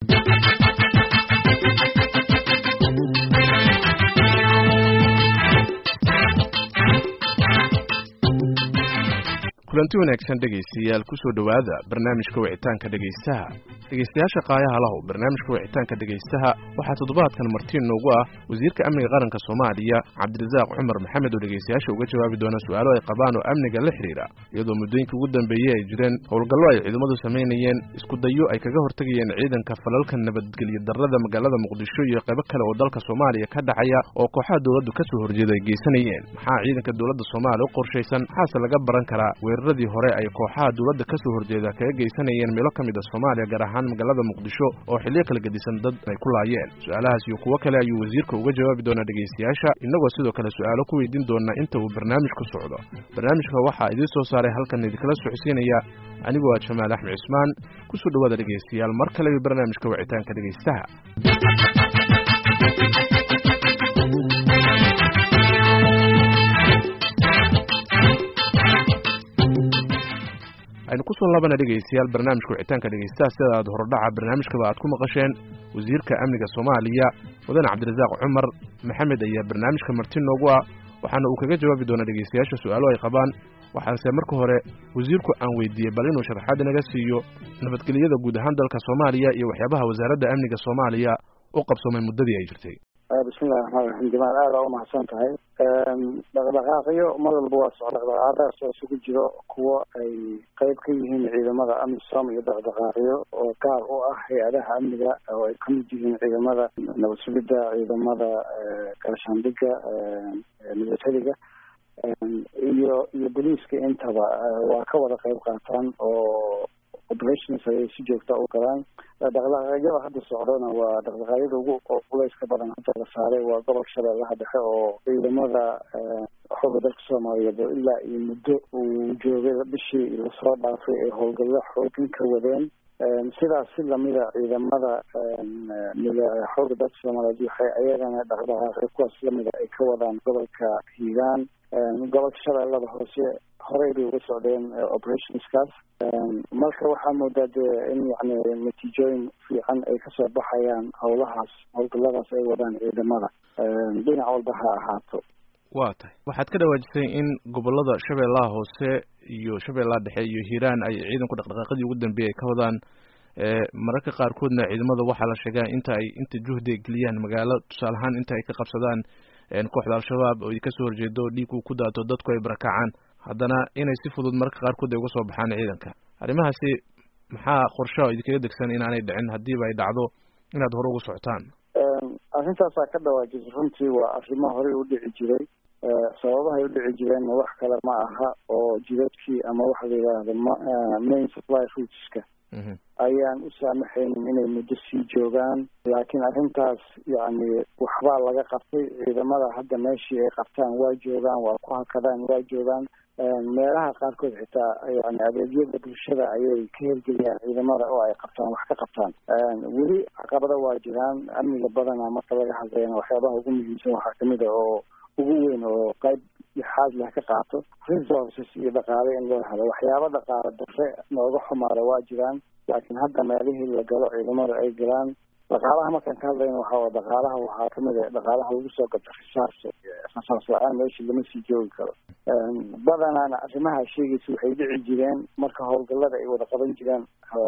kulanti wanaagsan dhegaystayaal kusoo dhowaada barnaamijka wicitaanka dhegaystaha dhegaystayaasha qaayaha lahu barnaamijka wicitaanka dhegaystaha waxaa toddobaadkan martiin noogu ah wasiirka amniga qaranka soomaaliya cabdirasaaq cumar maxamed oo dhegaystayaasha uga jawaabi doona su-aalo ay qabaan oo amniga la xidhiidha iyadoo muddooyinkii ugu dambeeyey ay jireen howlgallo ay ciidamadu samaynayeen isku dayo ay kaga hortegayeen ciidanka falalka nabadgelyo darrada magaalada muqdisho iyo qaybo kale oo dalka soomaaliya ka dhacaya oo kooxaha dowladdu ka soo horjeeda ay geysanayeen maxaa ciidanka dowladda soomaaliya u qorshaysan maxaase laga baran karaa weeraradii hore ay kooxaha dowladda ka soo horjeeda kaga geysanayeen meelo ka mid a soomaaliya gaar ahaan magaalada muqdisho oo xilliyo kala gedisan dad ay ku laayeen su-aalahaas iyo kuwo kale ayuu wasiirka uga jawaabi doonaa dhegaystayaasha innagoo sidoo kale su-aalo ku weydiin doona inta uu barnaamijku socdo barnaamijka waxaa idiin soo saaray halkan idinkala socodsiinaya anigu waa jamaal axmed cismaan kusoo dhowaada dhegaystayaal mar kale barnaamijka wicitaanka dhegaystaha aynu kusoo laabana dhegaystayaal barnaamijka wicitaanka dhegaystaha sida aad horodhaca barnaamijkaba aad ku maqasheen wasiirka amniga soomaaliya mudane cabdirasaaq cumar maxamed ayaa barnaamijka marti noogu ah waxaana uu kaga jawaabi doonaa dhegaystayaasha su-aalo ay qabaan waxaase marka hore wasiirku aan weydiiyey bal inuu sharaxaad inaga siiyo nabadgelyada guud ahaan dalka soomaaliya iyo waxyaabaha wasaaradda amniga soomaaliya u qabsoomay muddadii ay jirtay bismillahi raxmaan raxiim jamaal aada aa umahadsan tahay dhaqdhaqaaqyo mar walba waa socda dhaqdhaqaaqadaas oo isugu jiro kuwo ay qeyb ka yihiin ciidamada amisom iyo dhaqdhaqaaqyo oo gaar u ah hay-adaha amniga oo ay kamid yihiin ciidamada nabad sugidda ciidamada gaashaandhiga milatariga iyo iyo boliiska intaba waa ka wada qeyb qaataan oo operations ayay si joogta u galaan dhaqdhaqaaqyada hadda socdona waa dhaqdhaqaaqyada ugu culeyska badan hadda la saaray waa gobolka shabeellaha dhexe oo ciidamada xooga dalka soomaaliyeed oo ilaa iyo muddo uu joogay bishii lasoo dhaafay ay howlgallo xoogin ka wadeen sidaas si lamida ciidamada xooga dalka soomaaliyeed waxay ayagana dhaqdhaqaaqyo kuwaas lamida ay ka wadaan gobolka hiiraan gobolka shabeellada hoose horey bay uga socdeen operationskaas marka waxaa moodaa dee in yani natiijooyin fiican ay kasoo baxayaan howlahaas howlgalladaas ay wadaan ciidamada dhinac walba ha ahaato waa tahay waxaad ka dhawaajisay in gobolada shabeellaha hoose iyo shabeellaha dhexe iyo hiiraan ay ciidanku dhaqdhaqaaqadii ugu dambeeyay ay ka wadaan mararka qaarkoodna ciidamada waxaa la sheegaa inta ay inta juhdi ay geliyaan magaalo tusaale ahaan inta ay ka qabsadaan kooxda al-shabaab oo kasoo horjeedo dhiig uu ku daato dadku ay barakacaan haddana inay si fudud mararka qaarkood ay uga soo baxaan ciidanka arrimahaasi maxaa qorshaha oo idinkaga degsan inaanay dhicin haddiiba ay dhacdo inaad hore ugu socotaan arrintaasaa ka dhawaajisay runtii waa arrimo horey u dhici jiray sababahay u dhici jireenna wax kale ma aha oo jidadkii ama waxa la yidhaahdo main supply rootska ayaan u saamaxaynin inay muddo sii joogaan laakiin arrintaas yacni waxbaa laga qabtay ciidamada hadda meeshii ay qabtaan waa joogaan waa ku hakadaan waa joogaan meelaha qaarkood xitaa yani adeegyada bulshada ayay ka hirgeliyaan ciidamada oo ay qabtaan wax ka qabtaan weli caqabado waa jiraan amniga badana marka laga hadlayna waxyaabaha ugu muhiimsan waxaa kamid a oo ugu weyn oo qayb lixaad leh ka qaato resources iyo dhaqaale in loo helo waxyaaba dhaqaale darre nooga xumaada waa jiraan laakiin hadda meelihii la galo ciidamada ay galaan dhaqaalaha markaan ka hadlayna waxaa dhaqaalaha waxaa kamid a dhaqaalaha lagu soo gato risaas rasaas la-aan meeshii lama sii joogi karo badanaana arrimaha sheegaysa waxay dhici jireen marka howlgallada ay wada qaban jireen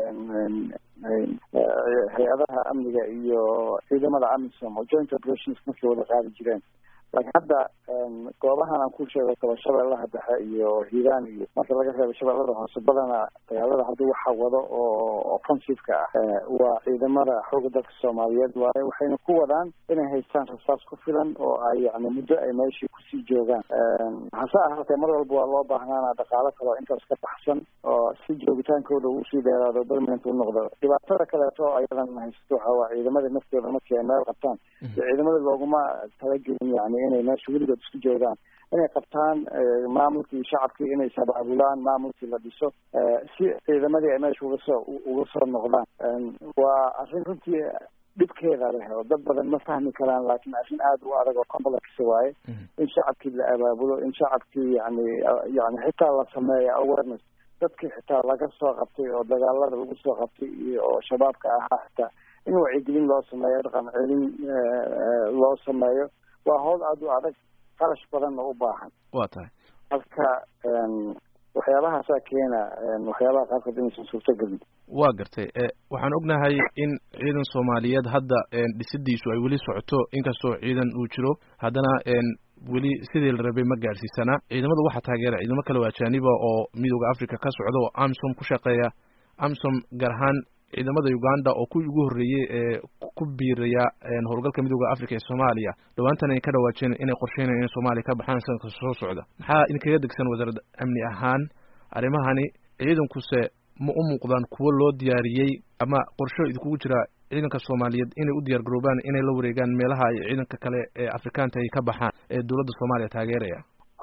hay-adaha amniga iyo ciidamada amisom oo joint operations markay wada qaadi jireen laakiin hadda goobahan aan ku sheego kaba shabeellaha dhexe iyo hiiraan iyo marka laga reebo shabeellada hoose badana dagaalada haddii waxa wado oo offensiveka ah waa ciidamada xooga dalka soomaaliyeed waaye waxayna ku wadaan inay haystaan rasaas ku filan oo ay yani muddo ay meeshii kusii joogaan hase ahaatee mar walba waa loo baahnaana dhaqaalo kale oo intaas ka baxsan oo si joogitaankooda usii dheeraado permanent u noqdo dhibaatada kaleeto ayadan haysato waxa waa ciidamada naftooda markii ay meel qabtaan ciidamada looguma talagelin yani inay meesha weligood isku joogaan inay qabtaan maamulkii shacabkii inay sabaabulaan maamulkii la dhiso si ciidamadii ay meesha uga soo uga soo noqdaan waa arrin runtii dhibkeeda leh oo dad badan ma fahmi karaan laakiin arrin aada u adag oo complex waaye in shacabkii la abaabulo in shacabkii yani yani xitaa la sameeyo awareness dadkii xitaa laga soo qabtay oo dagaalada lagu soo qabtay iyo oo shabaabka ahaa xitaa in in wacyigelin loo sameeyo dhaqan celin loo sameeyo waa howl aada u adag qarash badanna u baahan wa tahay marka waxyaabahaasaa keena waxyaabaha qaarkood inaysan suurtogelin waa gartay waxaan ognahay in ciidan soomaaliyeed hadda dhisidiisu ay weli socoto inkastoo ciidan uu jiro haddana weli sidii la rabay ma gaadhsiisana ciidamada waxaa taageera ciidamo kale oo ajaaniba oo midooda africa ka socda oo amsom ku shaqeeya amsom gaar ahaan ciidamada uganda oo kuwii ugu horreeyey ee ku biiraya howlgalka midooda africa ee soomaaliya dhawaantan ay ka dhawaajeen inay qorsheynayaan in soomaaliya ka baxaan sanadka soo socda maxaa idinkaga degsan wasaaradda amni ahaan arrimahani ciidankuse ma u muuqdaan kuwo loo diyaariyey ama qorsho idinkugu jira ciidanka soomaaliyeed inay u diyaar garoobaan inay la wareegaan meelaha ay ciidanka kale ee afrikaanta ay ka baxaan ee dowladda soomaaliya taageeraya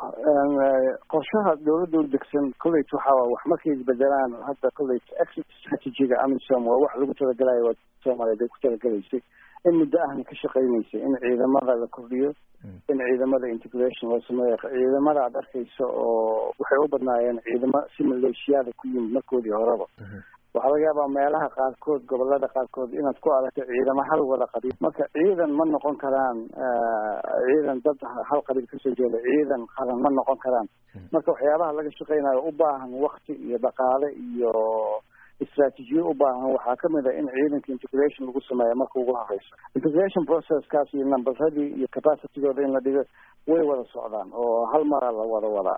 qorshaha dawladda u degsan college waxaa wax markay isbedelaan hadda college exit strategiga amisom waa wax lagu talagalayo waa soomaaliyeed ay ku talagalaysay in muddo ahna ka shaqeynaysay in ciidamada la kordhiyo in ciidamada integration loo sameeyo ciidamada aad arkayso oo waxay u badnaayeen ciidamo si maleeshiyaada ku yimid markoodii horeba waxaa laga yaabaa meelaha qaarkood gobolada qaarkood inaad ku aragto ciidamo hal wada qabiil marka ciidan ma noqon karaan ciidan dad hal qabiil kasoo jeeda ciidan qaran ma noqon karaan marka waxyaabaha laga shaqeynayo u baahan wakti iyo dhaqaale iyo istraatijiyo u baahan waxaa kamid a in ciidanka integration lagu sameeyo marka ugu horeyso integration processkaas iyo numberadii iyo capacitygooda in la dhigo way wada socdaan oo hal mara la wada wadaa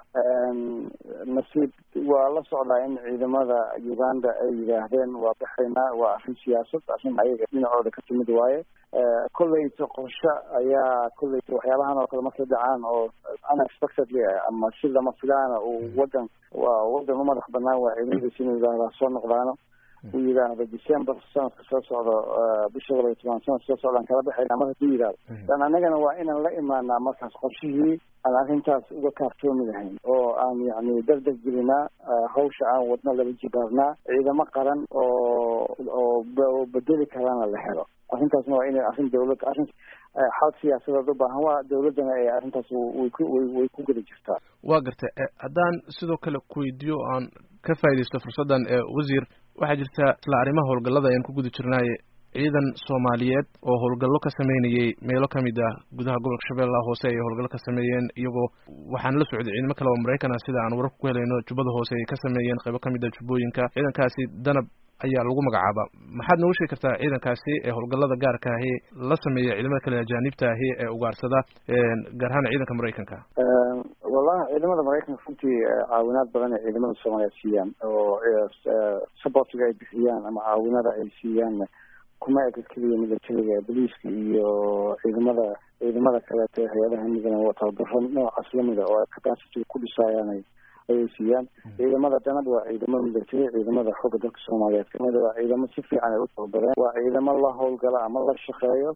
nasiib waa la socdaa in ciidamada uganda ay yidhaahdeen waa baxaynaa waa arrin siyaasad arrin ayaga dhinacooda ka timid waaye kolleyta qorshe ayaa kolleyta waxyaabahan oo kale markay dhacaan oo unexpectedly ama si lama filaana uu wadan waa wadan u madax banaan waa ciidamadiisa inuu yidhaahdaa soo noqdaano uu yidhaahdo december sanadka soo socdo bisha laba iyo toban sanadka soo socdaan kala baxaynaa mar hadduu yidhahdo dan annagana waa inaan la imaanaa markaas qorshihii aan arrintaas uga kaaftoomi lahayn oo aan yacni dardar gelinaa hawsha aan wadno laba jibaarnaa ciidamo qaran oo oo bedeli karana la helo arrintaasna waa inay arrin dawlad arrin xal siyaasadeed u baahan waa dawladdana ee arrintaas way ku way way ku geli jirtaa waa gartay haddaan sidoo kale kuweydiiyo aan ka faaidaysto fursaddan wasiir waxaa jirta isla arrimaha howlgallada ayaan ku guda jirnaaye ciidan soomaaliyeed oo howlgallo ka sameynayay meelo kamid ah gudaha gobolka shabeellaha hoose ay howlgallo ka sameeyeen iyagoo waxaan la socday ciidamo kale oo maraykan ah sida aan wararka ku helayno jubbada hoose ay ka sameeyeen qaybo kamid ah jubbooyinka ciidankaasi danab ayaa lagu magacaaba maxaad nooga sheegi kartaa ciidankaasi ee howlgallada gaarka ahi la sameeya ciidamada kale ajaanibta ahi ee ugaarsada gaar ahaan ciidanka maraykanka wallahi ciidamada maraykanka runtii caawinaad badan ay ciidamada soomaaliya siiyaan oo supportiga ay bixiyaan ama caawinada ay siiyaan kuma eka keliya militariga boliiska iyo ciidamada ciidamada kaleeto hay-adaha midana waa tababaro noocaas lamida oo ay capacity ku dhisaayaan ayay siiyaan ciidamada danab waa ciidamo military ciidamada xooga dalka soomaaliyeed kamida waa ciidamo si fiican ay u tababareen waa ciidamo la howlgala ama la shaqeeyo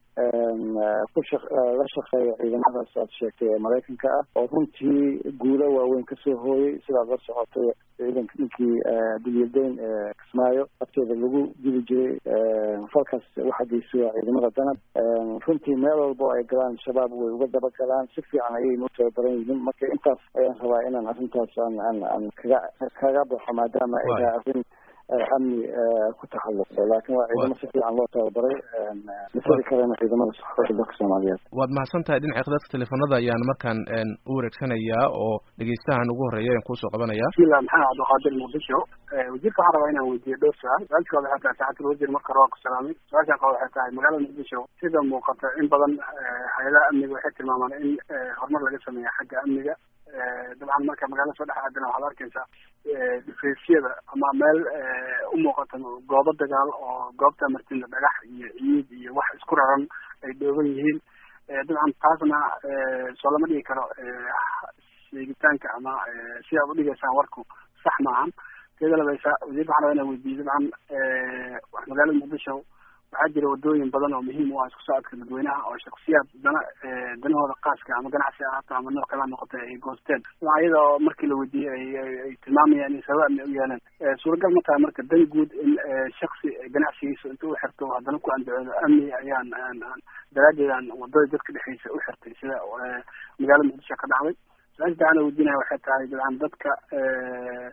ku sha la shaqeeyo ciidamadaas aad sheegtay ee maraykanka ah oo runtii guulo waaweyn kasoo hooyey sidaad la socotay ciidanka ninkii dulyadayn ee kismaayo afteeda lagu dili jiray falkaas waxa geystay waa ciidamada danab runtii meel walba oo ay galaan shabaab way uga dabagalaan si fiican ayayna u tababaran yihiin marka intaas ayaan rabaa inaan arrintaas aan aan aan kaga kaga baxo maadaama ay tahay arrin amni ku taxalluqda laakiin waa ciidamo si fiican loo tababaray misali kalena ciidamada xooga dalka soomaaliyeed waad mahadsan tahay dhinaca khadadka teleefanada ayaan markaan u wareegsanayaa oo dhegeystahan ugu horreeya ayaan kuusoo qabanaya bismillah maxamed cabdiqaadir muqdisho wasiirka waxaan rabaa inaan weydiiyo dhowr su-aal su-aalkooda waxay tahay saxatul wasiir marka hore waa ku salaamay su-aashaan kale waxay tahay magaalada muqdisho sida muuqata in badan hay-adaha amniga waxay tilmaamaan in horumar laga sameeya xagga amniga dabcan marka magaalada soo dhex aadana waxaad arkaysaa dhifaysyada ama meel u muuqata goobo dagaal oo goobta martina dhagax iyo ciid iyo wax isku raran ay dhooban yihiin dabcan taasna soo lama dhigi karo sheegitaanka ama si aad udhigaysaan warku sax maahan teeda labaysa wasiirka waxaan rabaa inaan weydiiyo dabcan magaalada muqdisho waxaa jira wadooyin badan oo muhiim u ah isku socodka dadweynaha oo shaksiyaad dana danahooda qaaska ama ganacsi ahaato ama nooc kala noqotay ay goosteen dabcan iyada oo markii la weydiiyey ay tilmaamayaan in sabab amni u yeeleen suuragal ma tahay marka dan guud in shaksi ganacsigiisa inta u xirto haddana ku andacoodo amni ayaan aan daraadeed aan wadada dadka dhexeysa u xirtay sida magaalada muqdisho ka dhacday su-aasha daana weydiinaya waxay tahay dabcan dadka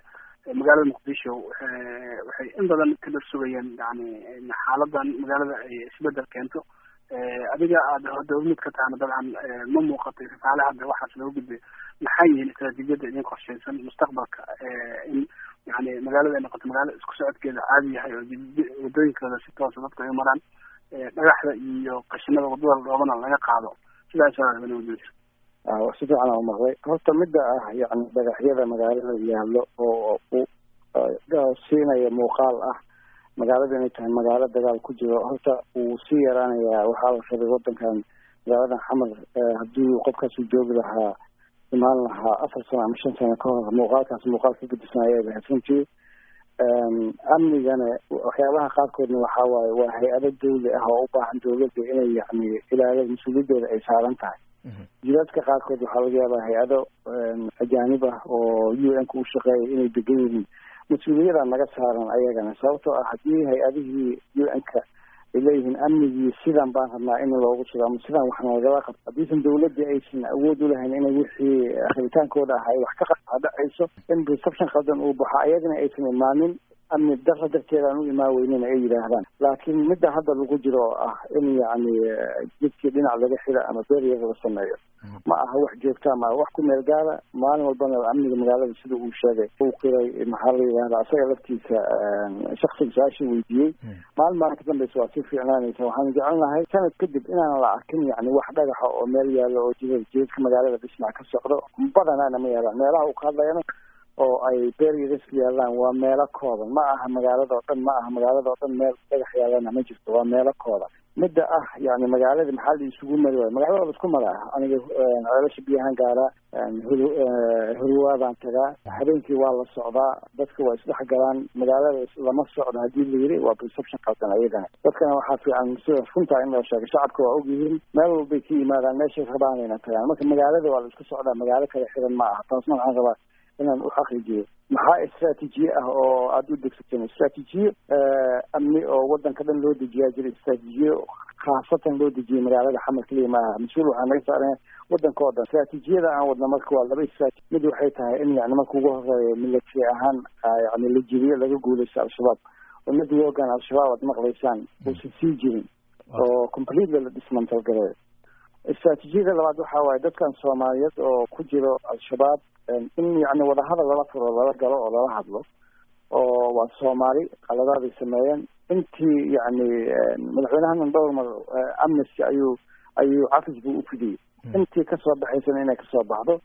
magaalada muqdisho waxay in badan ka dhar sugayeen yani xaaladan magaalada ay isbedel keento adiga aad dowlad ka tahana dabcan ma muuqatay fafaale hadda waxaas loo gudbay maxay yihiin istaraatiijiyada idin qorshaysan mustaqbalka in yani magaalada ay noqoto magaalo isku socodkeeda caadi yahay oo wadooyinkooda si toosa dadku ay maraan dhagaxda iyo qashinada wadada dhoobana laga qaado sidaas si fiican aan umaqlay horta midda ah yani dhagaxyada magaalada yaallo oo siinaya muuqaal ah magaalada inay tahay magaalo dagaal ku jiro horta wuu sii yaraanayaa waxaa la rabay wadankan magaaladan xamar haddii qofkaasuu joogi lahaa imaan lahaa afar sano ama shan sano ka hor muuqaalkaas muuqaal ka gedisan ayay lahayd runtii amnigana waxyaabaha qaarkoodna waxaa waaye waa hay-ado dawli ah oo u baahan dawladda inay yani ilaalada mas-uuliyadooda ay saaran tahay jidaadka qaarkood waxaa laga yaabaa hay-ado ajaanib ah oo u n ka u shaqeeya inay degan yihiin mas-uuliyadaa naga saaran ayagana sababtoo ah haddii hay-adihii u n ka ay leeyihiin amnigii sidan baan rabnaa in loogu sugo ama sidan wax nagala qabto haddiisan dawladii aysan awood ulahayn inay wixii rabitaankooda ah ay wax ka dhacayso in reception qaldan uu baxo ayagana aysan imaanin amni dara darteeda aan u imaan weynin ay yidhaahdaan laakiin midda hadda lagu jiro oo ah in yacni jidkii dhinac laga xida ama beryar la sameeyo ma aha wax joogta ma wax ku meel gaara maalin walbana amniga magaalada sida uu sheegay uu qiray maxaa la yidhahda asaga laftiisa shaksiga su-aashii weydiiyey maalin maalin ka dambeysa waa sii fiicnaanaysa waxaan jecelnahay sanad kadib inaan la arkin yani wax dhagaxa oo meel yaalo oo jidad jidadka magaalada dhismac ka socdo badanaana ma yaalaan meelaha uu ka hadlayana oo ay beryars yaalaan waa meelo kooban ma aha magaalada oo dhan ma aha magaalada oo dhan meel dhagax yaalana ma jirto waa meelo kooban midda ah yani magaalada maxaa la isugu mari waayo magaalada waa la isku maraa aniga ceelasha biyahaan gaaraa hurwaadaan tagaa habeenkii waa la socdaa dadka waa isdhex galaan magaalada lama socdo haddii la yiri waa perception qaldan ayagana dadkana waxaa fiican sida runtaa in loo sheego shacabka waa ogyihiin meel walbay ka yimaadaan meeshay rabaanayna tagaan marka magaalada waa la isku socdaa magaalo kale xiran ma aha taasna waxaan rabaa inaan u xaqiijiyo maxaa istraatiijiye ah oo aada u degsateen istraatiijiye amni oo wadanka dhan loo dejiyaa jira istraatiijiye khaasatan loo dejiyay magaalada xamar keliya maaha mas-uul waxaa naga saaran wadanka oo dhan istraatiijiyada aan wadna marka waa laba istraati mid waxay tahay in yani marka ugu horeeya military ahaan yani la jiriyo laga guuleysto al-shabaab oo mid wogan al-shabaab aad maqlaysaan uusan sii jirin oo completely la dismantal gareeyo istraatiijiyada labaad waxa waaye dadkan soomaaliyeed oo ku jiro al-shabaab in yani wadahadal lala furo lala galo oo lala hadlo oo waa soomaali qaladaaday sameeyeen intii yani madaxweynahanan dhowr mar amnesty ayuu ayuu cafis buu ufidiyey intii kasoo baxaysana inay kasoo baxdo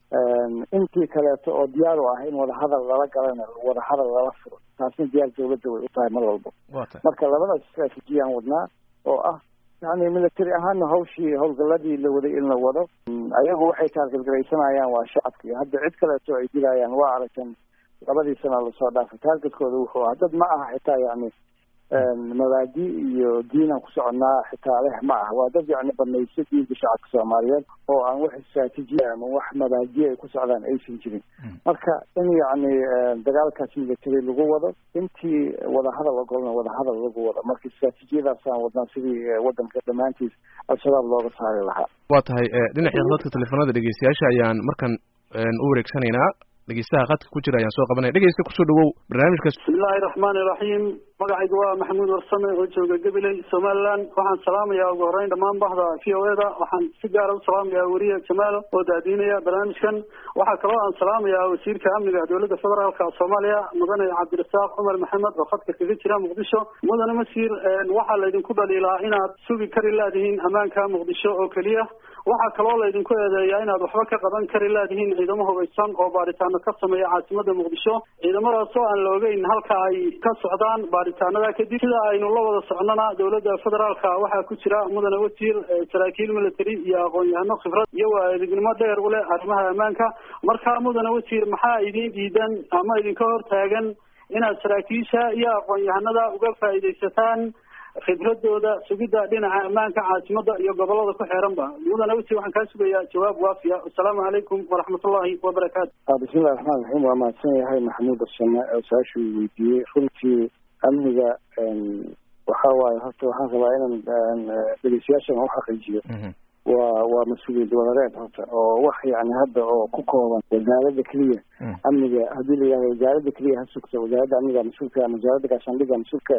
intii kaleeto oo diyaar u ah in wadahadal lala galana wadahadal lala furo taasna diyaar dawladda way u tahay mar walbo marka labadaas istraatiijiyaan wadnaa oo ah yani military ahaana hawshii howlgaladii la waday in la wado ayagu waxay taargetgaraysanayaan waa shacabkii hadda cid kaleeto ay dilayaan waa aragtan labadii sana lasoo dhaafay taargetkooda wuxuu ah dad ma aha xitaa yani mabaadi iyo diinaan ku soconaa xitaa leh ma ah waa dad yani banayso diinka shacabka soomaaliyeed oo aan wax istraatiijiya ama wax mabaadi ay ku socdaan aysan jirin marka in yani dagaalkaas military lagu wado intii wadahadal ogolna wadahadal lagu wado marka istraatiijiyadaasaan wadnaa sidii wadanka dhammaantiis al-shabaab looga saari lahaa waa tahay dhinaca dadka telefoonada dhegeystayaasha ayaan markan u wareegsanaynaa dhegeystaha khadka ku jira ayaan soo qabanaya dhegeysta kusoo dhawow barnaamijkaas bismillahi raxmaani raxiim magacayga waa maxamuud warsame oo jooga gabiley somaliland waxaan salaamayaa ugu horeyn dhammaan bahda v o e da waxaan si gaara u salaamayaa weriye jamaal oo daadiinaya barnaamijkan waxaa kaloo aan salaamayaa wasiirka amniga dowladda federaalka soomaaliya mudane cabdirasaaq cumar maxamed oo khadka kaga jira muqdisho mudane masiir waxaa laydinku dhaliilaa inaad sugi kari laadihiin ammaanka muqdisho oo keliya waxaa kaloo laydinku eedeeyaa inaad waxba ka qaban kari laadihiin ciidamo hubaysan oo baaritaano ka sameeya caasimada muqdisho ciidamadaasoo aan la ogeyn halka ay ka socdaan baaritaanada kadib sida aynu la wada socnona dowladda federaalka waxaa ku jira mudane wasiir saraakiil military iyo aqoon-yahano khibrad iyo waa edegnimo dheer u leh arrimaha ammaanka markaa mudane wasiir maxaa idin diidan ama idinka hor taagan inaad saraakiisha iyo aqoon-yahanada uga faa'iidaysataan khibradooda sugidda dhinaca ammaanka caasimada iyo gobolada ku xeeranba mudane wasi waxaan kaa sugayaa jawaab waafiya assalaamu calaykum waraxmatullahi wabarakaatu bismillahi raxmaan raxiim waa mahadsan yahay maxamuud arsame oo su-aashuu weydiiyey runtii amniga waxa waaye horta waxaan rabaa inaan dhegeystayaashan u xaqiijiyo waa waa mas-uuliyad wadareed horta oo wax yani hadda oo ku kooban wasaaradda keliya amniga haddii la yihahdo wasaaradda keliya ha sugta wasaaradda amniga mas-uulka ama wasaaradda gaashaandhiga mas-uulka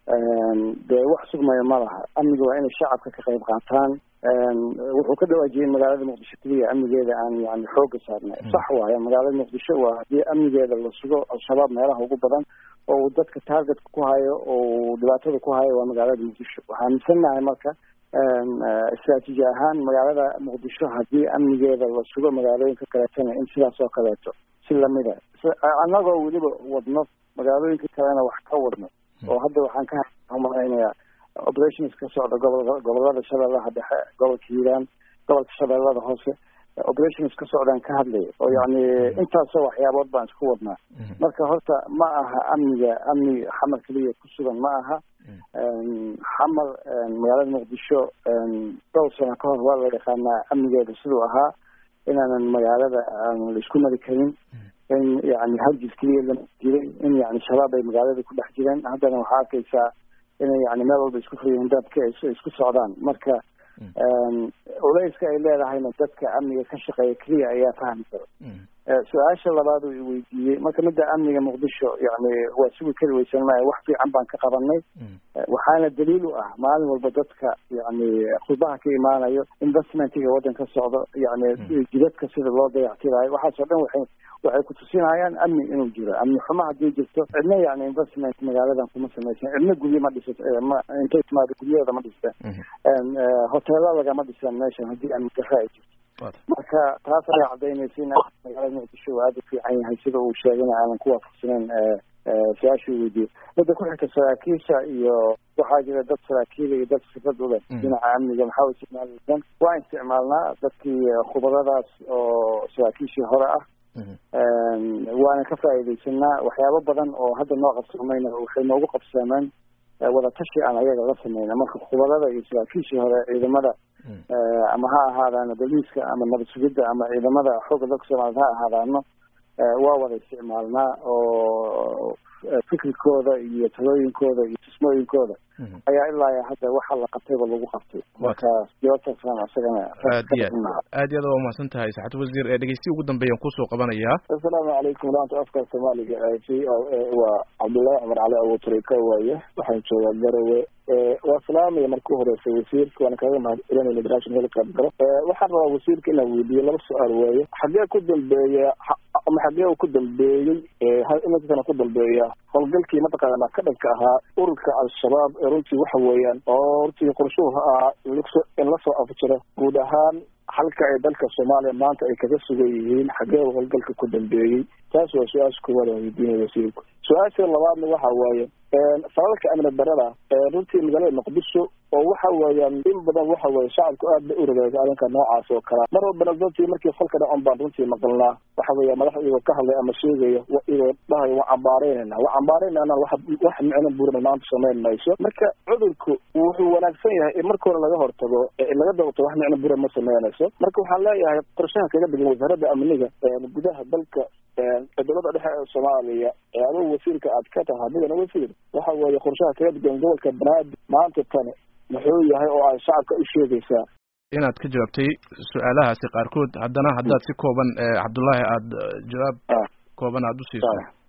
dee wax sugmaya ma laha amniga waa inay shacabka ka qayb qaataan wuxuu ka dhawaajiyey magaalada muqdisho keliya amnigeeda aan yani xooga saarnay sax waayo magaalada muqdisho waa haddii amnigeeda la sugo al-shabaab meelaha ugu badan oo uu dadka targetka ku hayo oo uu dhibaatada ku hayo waa magaalada muqdisho waxaan aaminsannahay marka istraatiiji ahaan magaalada muqdisho haddii amnigeeda la sugo magaalooyinka kaleetana in sidaas oo kaleeto si lamida annagoo weliba wadno magaalooyinka kalena wax ka wadno oo hadda waxaan ka malaynayaa operations ka socda gobol gobolada shabeellaha dhexe gobolka hiiraan gobolka shabeellada hoose operations ka socdaan ka hadlaya oo yani intaasoo waxyaabood baan isku wadnaa marka horta ma aha amniga amni xamar keliya ku sugan ma aha xamar magaalada muqdisho dhowr sano ka hor waa la yaqaanaa amnigeeda siduu ahaa inaanan magaalada aan la isku mari karin in yani hargis keliya lama jiray in yani shabaab ay magaalada ku dhex jireen haddana waxaa arkaysaa inay yani meel walba isku furyihiin dadka isku socdaan marka culeyska ay leedahayna dadka amniga ka shaqeeya keliya ayaa fahmi karo su-aasha labaad uu iweydiiyey marka midda amniga muqdisho yani waa sugi kari weysan maayo wax fiican baan ka qabanay waxaana daliil u ah maalin walba dadka yani khudbaha ka imaanayo investmentiga waddanka socdo yani jidadka sida loo dayactirayo waxaasoo dhan waxay waxay kutusinayaan amni inuu jiro amni xumo haddii jirto cidna yani investment magaaladan kuma samaysan cidna guryo ma dhisa ma intay timaado guryahooda ma dhista hoteelo lagama dhisan meeshan haddii amni darro ay jirto marka taas ayaa cadaynaysa in magaalada muqdisho uu aada u fiican yahay sida uu sheegayna aanan ku waafaqsaneyn su-aasha u weydiiyey midda ku xigta saraakiisha iyo waxaa jira dad saraakiila iyo dad sifad u leh dhinaca amniga maxaa isticmaaleysan waa isticmaalnaa dadkii khubaradaas oo saraakiishii hore ah waana ka faa'iidaysanaa waxyaabo badan oo hadda noo qabsoomayna waxay noogu qabsoomeen wadatashi aan ayaga la sameyna marka khubarada iyo saraakiishii hore ciidamada ama ha ahaadaano boliiska ama nabad sugidda ama ciidamada xoogga dalka soomaaliyed ha ahaadaano waa wada isticmaalnaa oo fikirkooda iyo talooyinkooda iyo tusmooyinkooda ayaa ilaa hadda waxa la qabtayba lagu qabtay marka jawaabtaasaan isagana aad iyo aad iyo aad waa umahadsan tahay saxad wasiir ee dhegeystihi ugu dambeeyaan kusoo qabanayaa assalaamu calaykum laanta afka soomaaliga v o a waa cabdullaahi cumar cali abuutarika waaye waxaan joogaa garowe waa salaamaya marka u horeysa wasiirka waana kaga mahad celinayna barnaamijka heli qayb galo waxaan rabaa wasiirka inaan weydiiyo laba su-aal waaye xagee ku dambeeya ama xagee uu ku dambeeyey iminkaana ku dambeeya howlgalkii mataqaana ka dhanka ahaa ururka al-shabaab ee runtii waxa weeyaan oo runtii qorshuhu ahaa in lasoo afjiro guud ahaan halka ay dalka soomaaliya maanta ay kaga sugan yihiin xagee uu howlgalka ku dambeeyey taas waa su-aasha koowaad aan weydiinaya wasiirku su-aasha labaadna waxa waaye falalka amni darada runtii magaalada muqdisho oo waxa weeyaan in badan waxa weye shacabku aad bay u ragaaga arrinka noocaas oo kalea mar walbana runtii markii falka dhacon baan runtii maqalnaa waxa weeya madax iyagoo ka hadlay ama sheegaya iyagoo dhahay waa cambaareynayna waa cambaareynayna wax wax micno buurna maanta samayn mayso marka cudurku wuxuu wanaagsan yahay in marka hore laga hortago laga dabto wax micno buura ma sameynayso marka waxaan leeyahay qorshaha kaga degan wasaaradda amniga gudaha dalka dowladda dhexe ee soomaaliya ee adigu wasiirka aad ka tahay adigana wasiir waxa weeye qorshaha kaga degan gobolka banaadir maanta tani muxuu yahay oo ay shacabka u sheegaysaa inaad ka jawaabtay su-aalahaasi qaarkood haddana haddaad si kooban cabdullaahi aada jawaab kooban aada u siiso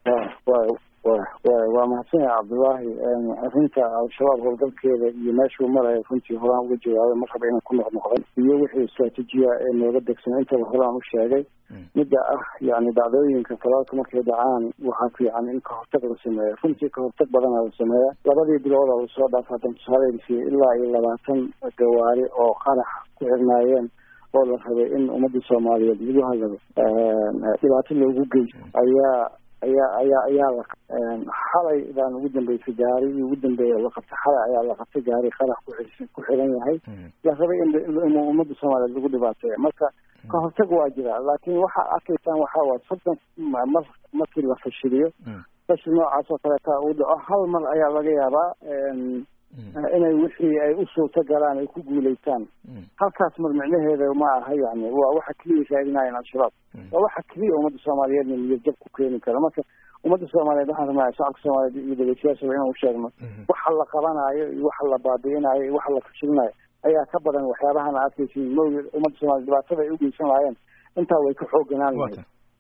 waa mahadsanyaha cabdullaahi arrinta al-shabaab howlgalkeeda iyo meeshuu marayo runtii horaan uga jawaabay mar raba inaan ku noqnoqday iyo wixii istraatiijiya ee nooga degsan intaba horaan u sheegay midda ah yani dhacdooyinka talaalka markay dhacaan waxaa fiican in kahortag la sameeya runtii kahortag badana la sameeya labadii bilood oo lasoo dhaaf haddan tusaaleysiiyo ilaa iyo labaatan gawaari oo qarax ku xirnaayeen oo la rabay in ummadii soomaaliyeed lagu hadlado dhibaato loogu geysto ayaa ayaa ayaa ayaa la xalay baan ugu dambeysay gaari ugu dambeeya la qabtay xalay ayaa la qabtay gaari qarax ku ku xiran yahay la rabay in in ummadda soomaaliyeed lagu dhibaateeya marka ka hortag waa jira laakiin waxaa arkaysaan waxaa waa soddon mar markii la fashiliyo fashil noocaas oo kaleeta uu dhaco hal mar ayaa laga yaabaa inay wixii ay u suurta galaan ay ku guulaystaan halkaas mar micnaheeda ma aha yani waa waxa keliya raadinayan al-shabaab waa waxa keliya ummadda soomaaliyeedna niyad jab ku keeni karo marka ummadda soomaaliyeed waxaan rabnaa shacabka soomaaliyeed iyo dhegeystayaashaba inaan u sheegno waxa la qabanaayo iyo waxa la baabi'inayo iyo waxa la fashilinayo ayaa ka badan waxyaabahan arkaysin mawlid ummadda soomaliya dhibaatada ay ugeysan lahaayeen intaa way ka xooganaan lahayd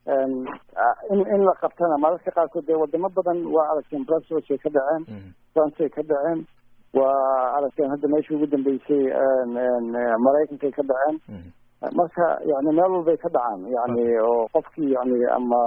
in in la qabtana mararka qaarkood dee wadamo badan waa aragteen brussels ay ka dhaceen france ay ka dhaceen waa aragteen hadda meesha ugu dambeysay maraykankay ka dhaceen marka yani meel walbay ka dhacaan yani oo qofkii yani ama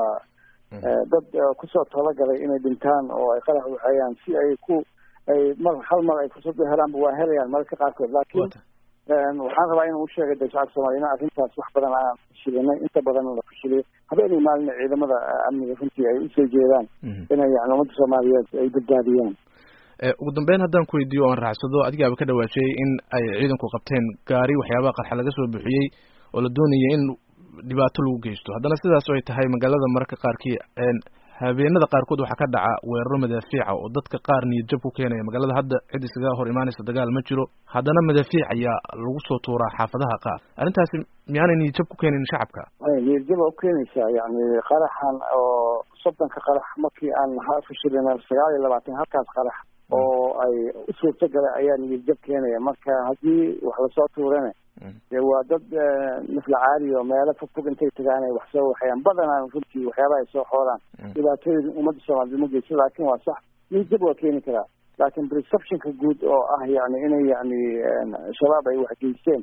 dad kusoo talagalay inay dhintaan oo ay qarax waxeeyaan si ay ku ay mar hal mar ay fursad u helaanba waa helayaan mararka qaarkood laakiin waxaan rabaa inuu usheegay de shacabka soomaliya in arrintaas wax badan aan fashilinay inta badan la fashiliyay habeenay maalina ciidamada amniga runtii ay usoo jeedaan inay yani ummadda soomaaliyeed ay badbaadiyaan ugu dambeyn haddaan ku weydiiyo oan raacsado adigaaba ka dhawaajiyey in ay ciidanku qabteen gaari waxyaabaha qarxa laga soo buuxiyey oo la doonayay in dhibaato lagu geysto haddana sidaas oo ay tahay magaalada mararka qaarkii habeenada qaarkood waxaa ka dhaca weeraro madaafiica oo dadka qaar niyad jab ku keenaya magaalada hadda cid isaga hor imaanaysa dagaal ma jiro haddana madaafiic ayaa lagu soo tuuraa xaafadaha qaar arrintaasi miyaanay niyad jab ku keenin shacabka niyad jab waa ukeenaysaa yani qaraxan oo soddonka qarax markii aan fashilina sagaal iyo labaatan halkaas qarax oo ay u suurto gala ayaa niyad jab keenaya marka haddii wax lasoo tuurana dee waa dad misla caadi oo meelo fog fog intay tagaan ay wax soo waxayaan badanaan runtii waxyaabaha ay soo xooraan dhibaatooyin ummadda soomaaliyed ma geyso laakin waa sax niyad jab waa keeni karaa laakin perceptionka guud oo ah yani inay yani shabaab ay wax geysteen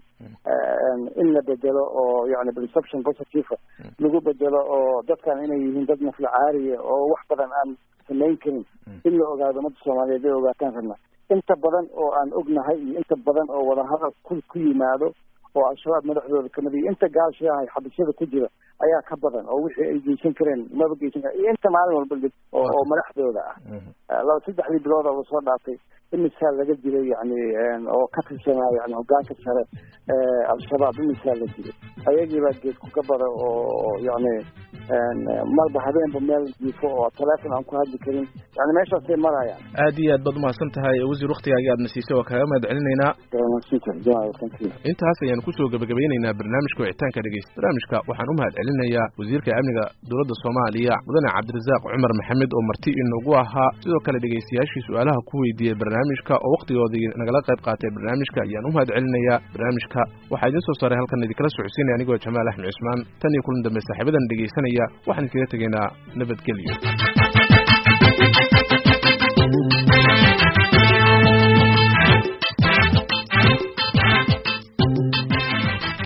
in la bedelo oo yani perception positive lagu bedelo oo dadkan inay yihiin dad misla caariya oo wax badan aan samayn karin in la ogaado ummadda soomaaliyeed ay ogaataan rabna inta badan oo aan ognahay iyo inta badan oo wadahadal ku ku yimaado oo al-shabaab madaxdooda kamid iyo inta gaashiahay xabisyada ku jira ayaa ka badan oo wixii ay geysan kareen maba geysan karen iyo inta maalin walba dhib oo oo madaxdooda ah laba saddexdii bilood oo lasoo dhaafay imisaa laga dilay yani oo ka tirsanaa yani hogaanka sare al-shabaab imisaa la dilay ayagiibaa geedku ka bada oo yani marba habeenba meel jiifo oo teleefon aan ku hadli karin yani meeshaasay marayaan aad iyo aad baad umahadsan tahay wasiir waktigaagi aadna siisay waa kaaga mahad celinaynaa intaas ayaan kusoo gebagabaynaynaa barnaamijka wicitaanka dhegeysta barnaamijka waxaan u mahad celinayaa wasiirka amniga dowladda soomaaliya mudane cabdirasaaq cumar maxamed oo marti inagu ahaa sidoo kale dhegeystayaashii su-aalaha ku weydiiyey barnaamijka oo waktigoodii nagala qayb qaatay barnaamijka ayaan u mahad celinayaa barnaamijka waxaa idiin soo saaray halkan idinkala socodsiinaya anigoo jamaal axmed cismaan tan iyo kulan dambe saaxiibadan dhegeysanaya waxaan iskaga tegaynaa nabadgelyo